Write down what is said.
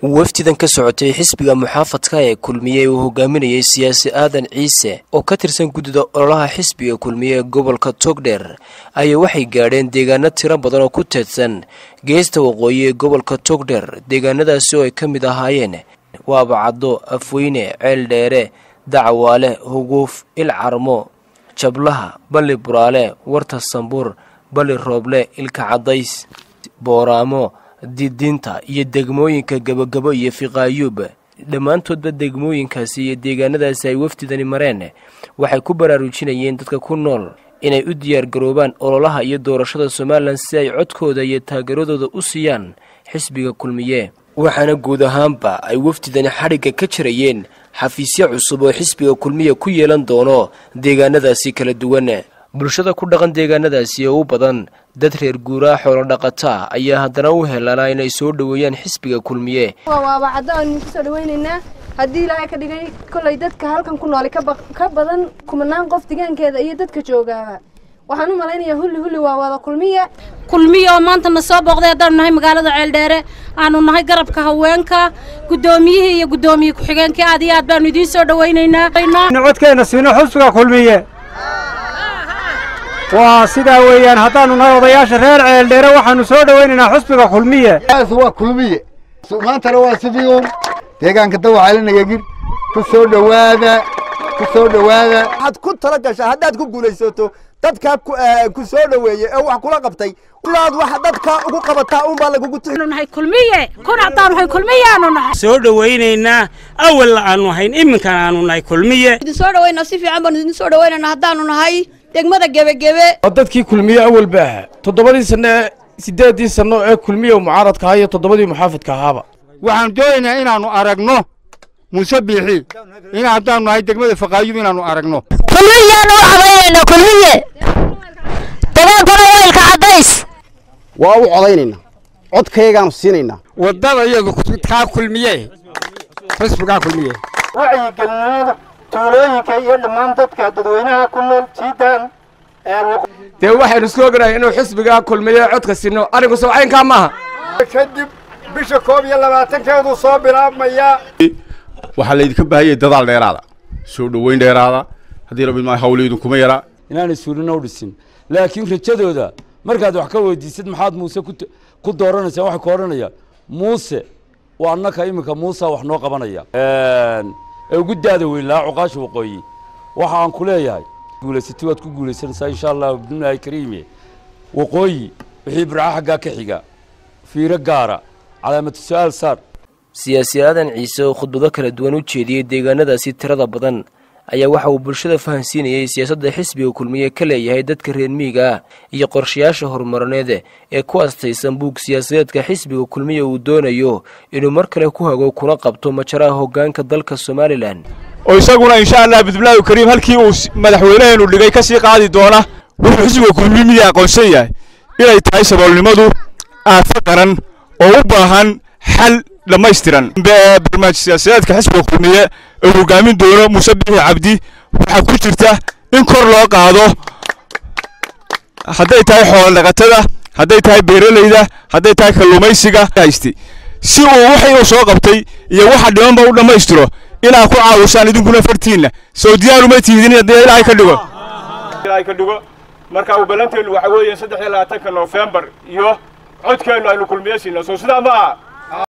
wafdidan ka socotay xisbiga muxaafadka ee kulmiye uu hogaaminayay siyaasi aadan ciise oo ka tirsan guddida ololaha xisbiga kulmiye ee gobolka togdheer ayaa waxay gaadheen deegaano tiro badan oo ku teedsan geesta waqooyi ee gobolka togdheer deegaanadaasi oo ay ka mid ahaayeen waabacaddo afweyne ceel dheere dacawaale huguuf ilcarmo jablaha balli buraale warta sambuur balli rooble ilka caddays booraamo didiinta iyo degmooyinka gebagabo iyo fiqaayuub dhammaantoodba degmooyinkaasi iyo deegaanadaasi ay wafdidani mareen waxay ku baraarujinayeen dadka ku nool inay u diyaargaroobaan ololaha iyo doorashada somalilan si ay codkooda iyo taageeradooda u siiyaan xisbiga kulmiye waxaana guud ahaanba ay wafdidani xadhigga ka jirayeen xafiisyo cusub oo xisbiga kulmiya ku yeelan doono deegaanadaasi kala duwan bulshada ku dhaqan deegaanadaasi oo u badan dad reer guuraa xoolo dhaqataa ayaa haddana u helanaa inay soo dhoweeyaan xisbiga kulmiye waaba caddo aynu kusoo dhawaynaynaa haddii ilaahay ka dhigay kollay dadka halkan ku nooli ka badan kumanaan qof degaankeeda iyo dadka joogaaba waxaan u malaynayaa hulli hulli waa wada kulmiye kulmiye oo maanta na soo booqday haddaanu nahay magaalada ceeldheere aanu nahay garabka haweenka guddoomiyihii iyo guddoomiye ku-xigeenkii aad iyo aad baanu idiin soo dhawaynaynaa codkeenna siino xusbiga kulmiye waa sidaa weeyaan haddaannu nahay odayaasha reer ceeldheere waxaannu soo dhowaynaynaa xusbiga kulmiye waa kulmiye maantana waa sidii uun deegaanka dawaxalinagagir ku soo dhowaada ku soo dhowaada waxaad ku tala gashaa haddaad ku guulaysato dadkaa ku soo dhoweeyey ee wax kula qabtay ilaad wax dadka ugu qabataa unbaa lagugu nahay kulmiye kun haddaan nahay kulmiyaanu nahay soo dhowaynaynaa awalna aanu ahayn iminkana aanu nahay kulmiye idin soo dhawaynaa si fiican baanu idin soo dhawaynaynaa haddaanu nahay degmada gebagebe waa dadkii kulmiye awalba ahaa toddobadii sanno ee siddeeddii sanno ee kulmiye mucaaradka ahaa iyo toddobadii muxaafadka ahaaba waxaan doonaynaa inaannu aragno muuse biixi in haddaannu nahay degmada faqaayub inaannu aragno kulmiyaanu u codaynayna kulmiye dagaalkuna weylka caddays waa u codaynaynaa codkayagaanu siinaynaa waddada iyadu kaa kulmiye xisbigaa kulmiye wacyigelinimada tuulooyinka iyo dhammaan dadka dadweynaha ku nool jiidaan dee waxaynu isku ognahay inuu xisbigaa kulmiye codka sinno arrinku sawcaynkaa maaha kadib bisha koob iyo labaatankeedu soo bilaabmayaa waxaa laydinka baahanyay dadaal dheeraada soo dhoweyn dheeraada haddii rabbi maa hawleydun kuma yaraa inaanay suurina u dhisin laakiin rajadooda markaad wax ka weydiisad maxaad muuse ku dooranaysaa waxay ku odhanayaan muuse waa annaka iminka muusa wax noo qabanaya ee ugu daada weyn lahaa cuqaasha waqooyi waxa aan ku leeyahay guulaysatay waad ku guulaysanaysaa insha allah bidnillaahi kariime waqooyi wixii birca xaggaa ka xiga fiiro gaara calaamatu su-aal saar siyaasi aadan ciise oo khudbado kala duwan u jeediyey deegaanadaasi tirada badan ayaa waxa uu bulshada fahansiinayay siyaasadda xisbiga kulmiye ka leeyahay dadka reer miyiga ah iyo qorshayaasha horumarineed ee ku astaysan buug siyaasadeedka xisbiga kulmiye uu doonayo inuu mar kale ku hago kuna qabto majaraha hoggaanka dalka somalilan oo isaguna insha allah bidbilaahi kariim halkii uu madaxweyneheenu dhigay ka sii qaadi doona wuxuu xisbiga kulmiye aqoonsan yahay inay tahay saboolnimadu aafo qaran oo u baahan xal dhammaystiran barnaamij siyaasadeedka xisbiga kulmiye oo hogaamin doono muuse bixi cabdi waxaa ku jirta in kor loo qaado hadday tahay xoolodhaqatada hadday tahay beeralayda hadday tahay kalluumaysiga hayste si uu wixii uu soo qabtay iyo waxa dhimanba u dhammaystiro inaa ku caawisaan idinkuna fartiinna soo diyaaruma tiidin haddii ilaahay ka dhigo ilaahay ka dhigo marka uu ballanteenu waxa weeye saddex iyo labaatanka noofembar iyo codkeennu aynu kulmiye siina soo sidaa ma aha